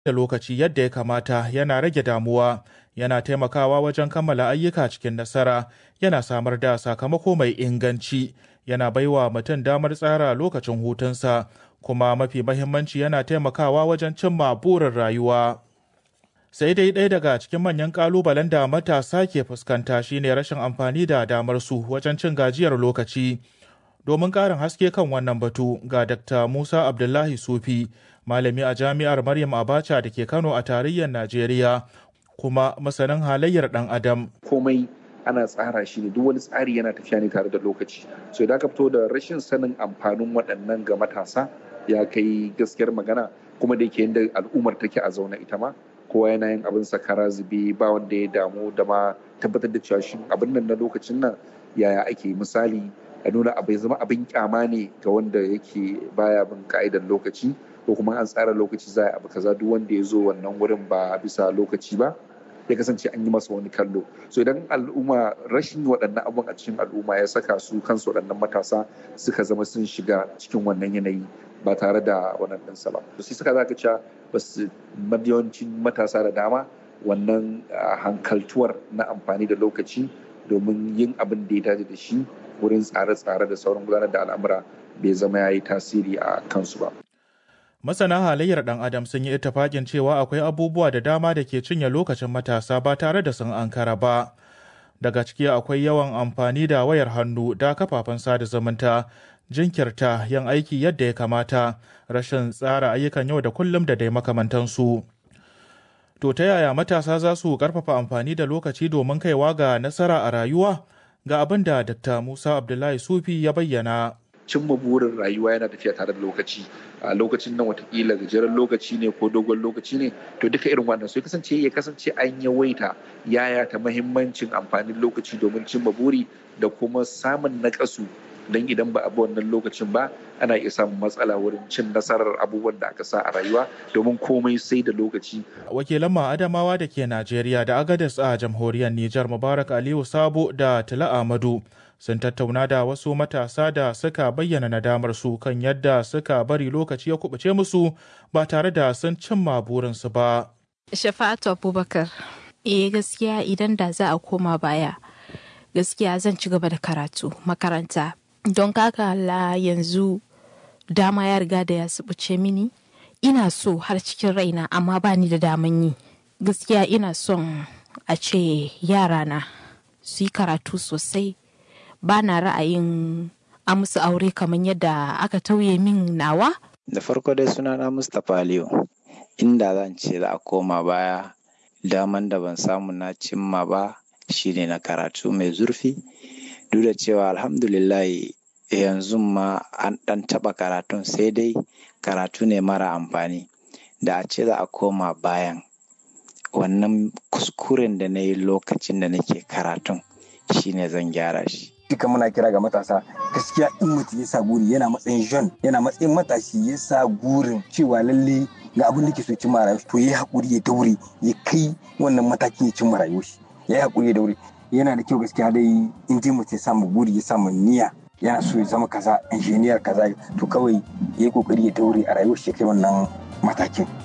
da lokaci yadda ya kamata yana rage damuwa yana taimakawa wajen kammala ayyuka cikin nasara yana samar da sakamako mai inganci yana baiwa mutum damar tsara lokacin hutunsa kuma mafi mahimmanci yana taimakawa wajen cimma burin rayuwa sai dai ɗaya daga cikin manyan ƙalubalen da matasa ke fuskanta shine rashin amfani da damar su wajen cin gajiyar lokaci domin ƙarin haske kan wannan batu ga dr musa abdullahi sufi malami a jami'ar maryam abacha da ke kano a tarayyar najeriya kuma masanin halayyar ɗan adam komai ana tsara shi ne duk wani tsari yana tafiya ne tare da lokaci so idan ka fito da rashin sanin amfanin waɗannan ga matasa ya kai gaskiyar magana kuma da yake yadda al'ummar take a zaune ita ma kowa yana yin abin sakara zube ba wanda ya damu da ma tabbatar da cewa shi abin nan na lokacin nan yaya ake misali a nuna abai zama abin kyama ne ga wanda yake baya bin ka'idar lokaci ko kuma an tsara lokaci za a abu kaza duk wanda ya zo wannan wurin ba bisa lokaci ba ya kasance an yi masa wani kallo so idan al'umma rashin waɗannan abun a cikin al'umma ya saka su kansu waɗannan matasa suka zama sun shiga cikin wannan yanayi ba tare da wannan ɗinsa ba to sai suka zaka cewa ba su yawancin matasa da dama wannan hankaltuwar na amfani da lokaci domin yin abin da ya dace da shi wurin tsare-tsare da sauran gudanar da al'amura bai zama ya yi tasiri a kansu ba. Masana halayyar ɗan Adam sun yi ittifaƙin cewa akwai abubuwa da dama da ke cinye lokacin matasa ba tare da sun ankara ba. Daga ciki akwai yawan amfani da wayar hannu da kafafen sada zumunta, jinkirta yin aiki yadda ya kamata, rashin tsara ayyukan yau da kullum da dai makamantansu. To ta yaya matasa za su ƙarfafa amfani da lokaci domin kaiwa ga nasara a rayuwa? Ga abin da Dr. Musa Abdullahi Sufi ya bayyana. cimma burin rayuwa yana tafiya tare da lokaci a lokacin nan watakila gajeren lokaci ne ko dogon lokaci ne to duka irin wannan so ya kasance ya kasance an yawaita yaya ta mahimmancin amfanin lokaci domin cimma buri da kuma samun nakasu don idan ba a bi wannan lokacin ba ana iya samun matsala wurin cin nasarar abubuwan da aka sa a rayuwa domin komai sai da lokaci. Wakilan Adamawa da ke Najeriya da Agadez a jamhuriyar Nijar Mubarak Aliyu Sabo da Tila Ahmadu sun tattauna da wasu matasa da suka bayyana nadamar su kan yadda suka bari lokaci ya kubuce musu ba tare da sun cimma burinsu ba. Shafa'atu Abubakar, eh gaskiya idan da za a koma baya, gaskiya zan ci gaba da karatu makaranta. Don kaka la yanzu dama ya riga da ya subuce mini, ina so har cikin raina amma ba ni da daman yi. Gaskiya ina son a ce yarana su yi karatu sosai. ba na ra'ayin a musu aure kamar yadda aka tauye min nawa? Da farko dai sunana Mustapha Aliyu, inda zan ce za a koma baya daman da ban samu na cimma ba shine na karatu mai zurfi. Duk da cewa alhamdulillahi yanzu ma an ɗan taɓa karatun sai dai karatu ne mara amfani. Da a ce za a koma bayan wannan kuskuren da na yi lokacin da nake karatun shine zan gyara shi. duka muna kira ga matasa gaskiya in mutum ya sa guri yana matsayin jean yana matsayin matashi ya sa gurin cewa lalle ga abin da ke so cimma rayuwa to ya haƙuri ya daure ya kai wannan matakin ya cimma rayuwa shi ya yi haƙuri ya daure yana da kyau gaskiya dai in dai mutum ya samu guri ya samu niyya yana so ya zama kaza injiniyar kaza to kawai ya yi kokari ya daure a rayuwar shi kai wannan matakin